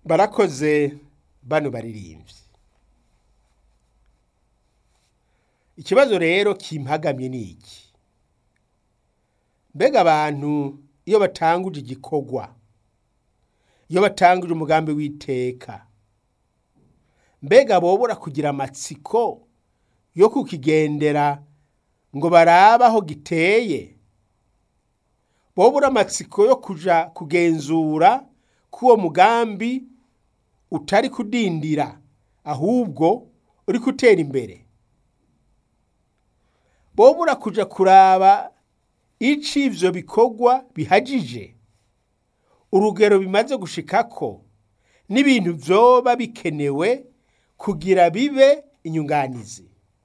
barakoze bano baririmbyi ikibazo rero kimpagamye ni iki mbega abantu iyo batanguje igikorwa iyo batanguje umugambi w'iteka mbega bobora kugira amatsiko yo kukigendera ngo barabe aho giteye bobura amatsiko yo kuja kugenzura ko uwo mugambi utari kudindira ahubwo uri gutera imbere bobura kuja kuraba ico ivyo bikorwa bihagije urugero bimaze gushikako n'ibintu vyoba bikenewe kugira bibe inyunganizi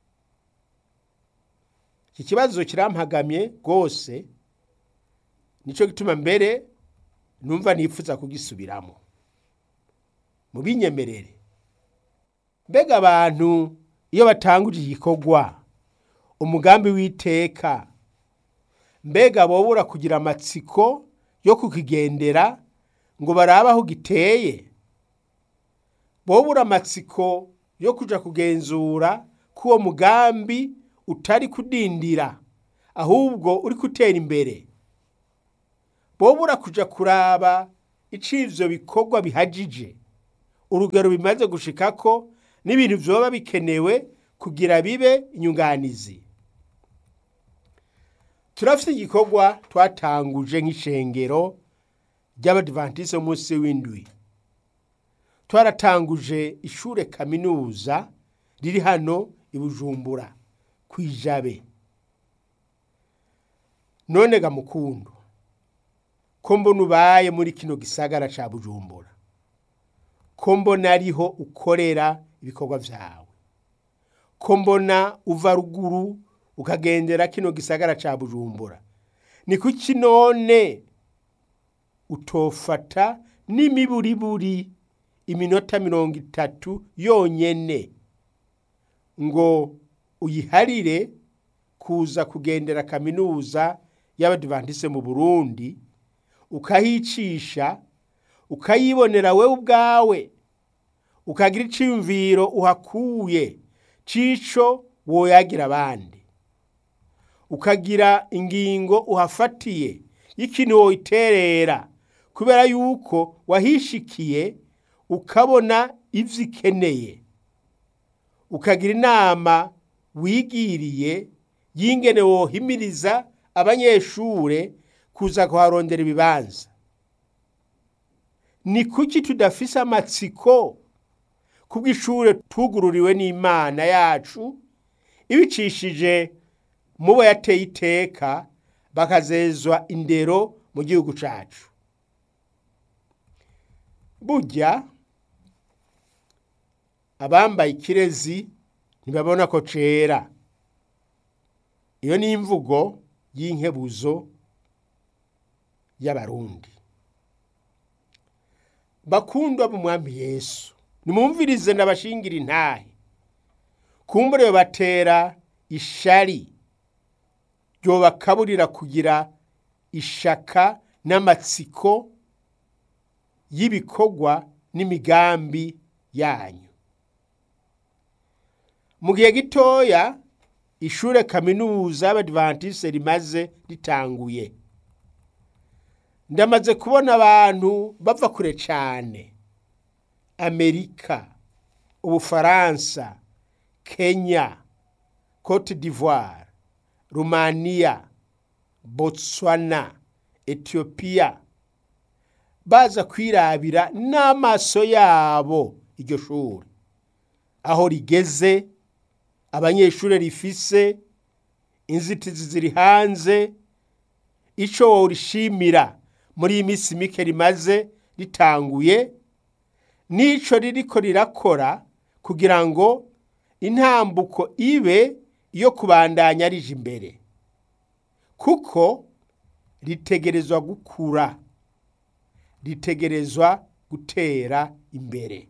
iki kibazo kirampagamye rwose nico gituma mbere numva nifuza kugisubiramo mu binyemerere mbega abantu iyo batanguje igikorwa umugambi w'iteka mbega bobura kugira amatsiko yo kukigendera ngo barabe aho giteye bobura amatsiko yo kuja kugenzura ko uwo mugambi utari kudindira ahubwo uri gutera imbere bobura kuja kuraba ico ivyo bikorwa bihagije urugero bimaze gushikako n'ibintu vyoba bikenewe kugira bibe inyunganizi turafite igikorwa twatanguje nk'ishengero ry'abadivantisi munsi w'indwi twaratanguje ishure kaminuza riri hano i bujumbura ku ijabe none ga mukundu ko mbona ubaye muri kino gisagara ca bujumbura ko mbona ariho ukorera ibikorwa vyawe ko mbona uva ruguru ukagendera kino gisagara ca bujumbura ni kuki none utofata n'imiburiburi iminota mirongo itatu yonyene ngo uyiharire kuza kugendera kaminuza y'abadivantise mu burundi ukahicisha ukayibonera wewe ubwawe ukagira iciyumviro uhakuye cico woyagira abandi ukagira ingingo uhafatiye y'ikintu woyiterera kubera yuko wahishikiye ukabona ivyo ikeneye ukagira inama wigiriye y'ingene wohimiriza abanyeshure kuza kuharondera ibibanza ni kuki tudafise amatsiko kubw'ishure tugururiwe n'imana yacu ibicishije mubo yateye iteka bakazezwa indero mu gihugu cacu burya abambaye ikirezi ntibabona ko cera iyo ni imvugo y'inkebuzo y'abarundi bakundwa mu mwami yesu nimumvirize ndabashingira intahe kumbure batera ishari ryobakaburira kugira ishaka n'amatsiko y'ibikorwa n'imigambi yanyu mu gihe gitoya ishure kaminuza y'abadivantise rimaze ritanguye ndamaze kubona abantu bava kure cane amerika ubufaransa kenya cote d'ivoire rumaniya botswana etiyopiya baza kwirabira n'amaso yabo iryo shuri aho rigeze abanyeshuri rifise inzitizi ziri hanze ico worishimira muri iyi minsi mike rimaze ritanguye n'ico ririko rirakora kugira ngo intambuko ibe iyo kubandanya rije imbere kuko ritegerezwa gukura ritegerezwa gutera imbere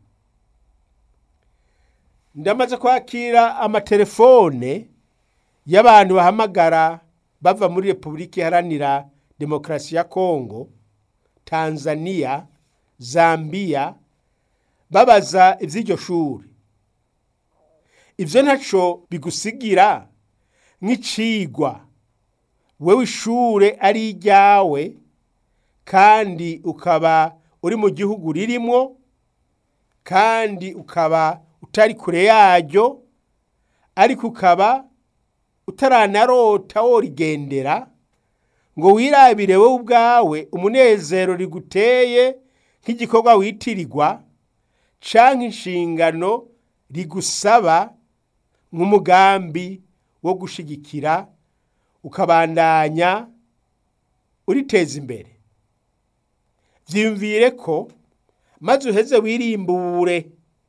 ndamaze kwakira amatelefone y'abantu bahamagara bava muri repubulika iharanira demokarasi ya kongo tanzania zambiya babaza iby'iryo shuri ibyo ntaco bigusigira nk'icigwa wewe ishure ari iryawe kandi ukaba uri mu gihugu ririmwo kandi ukaba utari kure yaryo ariko ukaba utaranarota worigendera ngo wirabire wowe ubwawe umunezero riguteye nk'igikorwa witirirwa canke inshingano rigusaba nk'umugambi wo gushigikira ukabandanya uriteza imbere vyiyumvire ko maze uheze wirimbure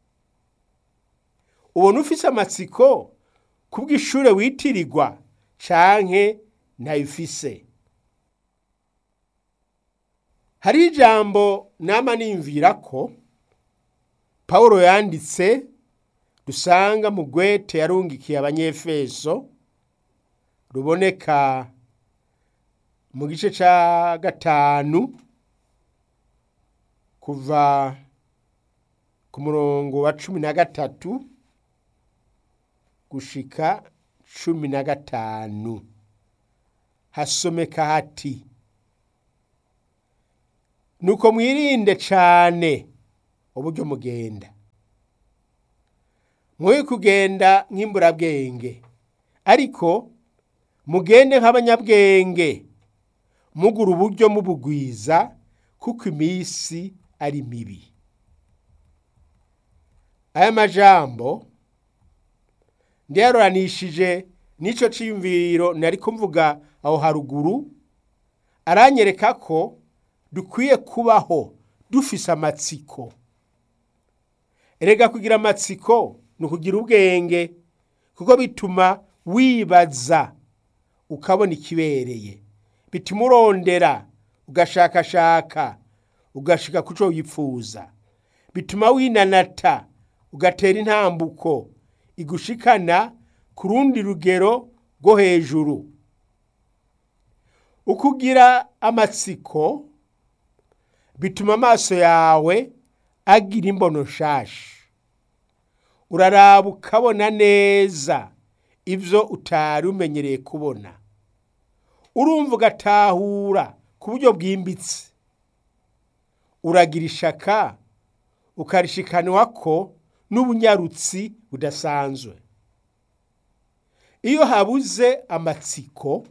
ubona ufise amatsiko kubw'ishure witirirwa canke ntayifise hari ijambo nama nimvira ko pawulo yanditse dusanga mu gwete yarungikiye abanyefeso ruboneka mu gice ca gatanu kuva ku murongo wa cumi na gatatu gushika cumi na gatanu hasomeka hati nuko mwirinde cane uburyo mugenda mwoye kugenda nk'imburabwenge ariko mugende nk'abanyabwenge mugura uburyo mubugwiza kuko iminsi ari mibi aya majambo ndiyaroranishije n'ico ciyumviro nariko mvuga aho haruguru aranyereka ko dukwiye kubaho dufise amatsiko erega kugira amatsiko ni ukugira ubwenge kuko bituma wibaza ukabona ikibereye bituma urondera ugashakashaka ugashika kuco wipfuza bituma winanata ugatera intambuko igushikana ku rundi rugero rwo hejuru ukugira amatsiko bituma amaso yawe agira imbono nshasha uraraba ukabona neza ibyo utari umenyereye kubona urumva ugatahura ku buryo bwimbitse uragira ishaka ukarishikanwa ko n'ubunyarutsi budasanzwe iyo habuze amatsiko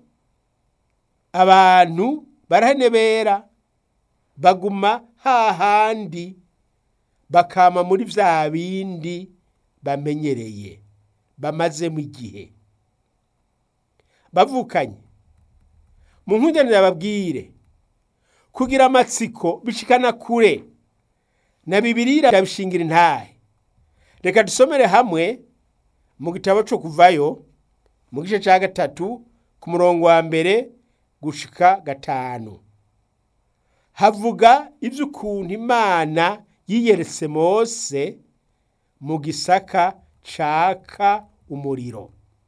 abantu barahenebera baguma hahandi bakama muri vya bindi bamenyereye bamazemo igihe bavukanye mu nkundanire babwire kugira amatsiko bishikana kure na bibiriya irabishingira intahe reka dusomere hamwe mu gitabo cyo kuvayo mu gice cya gatatu ku murongo wa mbere gushika gatanu havuga iby'ukuntu imana yiyeretse mose mu gisaka caka umuriro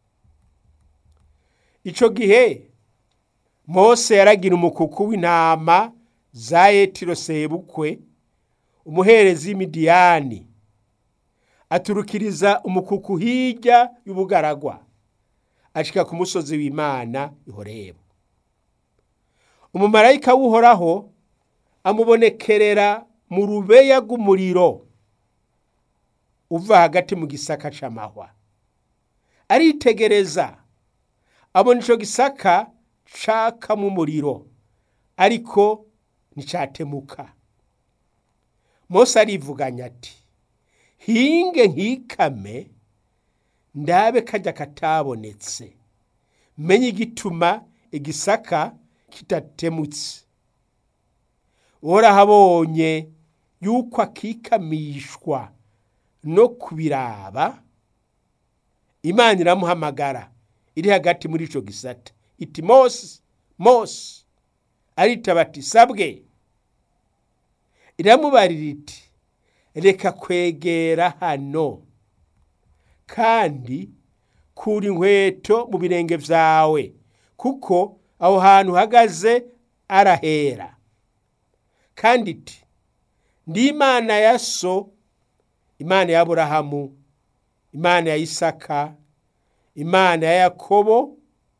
icyo gihe mose yaragira umukuku w'intama za etiro sebukwe umuherezi w'imidiyani aturukiriza umukuku hirya y'ubugaragwa ashika ku musozi w'imana ihoreba umumarayika w'uhoraho amubonekerera mu rubeya rw'umuriro uva hagati mu gisaka c'amahwa aritegereza abona ico gisaka cakamo umuriro ariko nticatemuka mose arivuganya ati hinge nkikame ndabe kajya katabonetse menye igituma igisaka kitatemutse worahabonye yuko akikamishwa no kubiraba imana iramuhamagara iri hagati muri ico gisata iti mose mose aritaba ati sabwe iramubarira iti reka kwegera hano kandi kura inkweto mu birenge vyawe kuko aho hantu uhagaze arahera kandi iti ndi imana ya so imana ya aburahamu imana ya isaka imana ya yakobo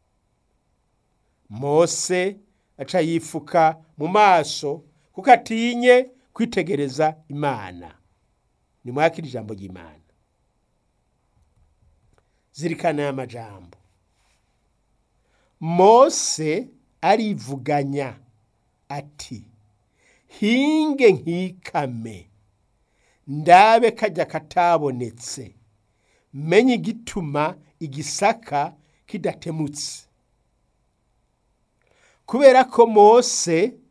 mose aca yifuka mu maso kuko atinye kwitegereza imana nimwakira ijambo ry'imana zirikana aya majambo mose arivuganya ati hinge nkikame ndabe kajya katabonetse menye igituma igisaka kidatemutse kubera ko mose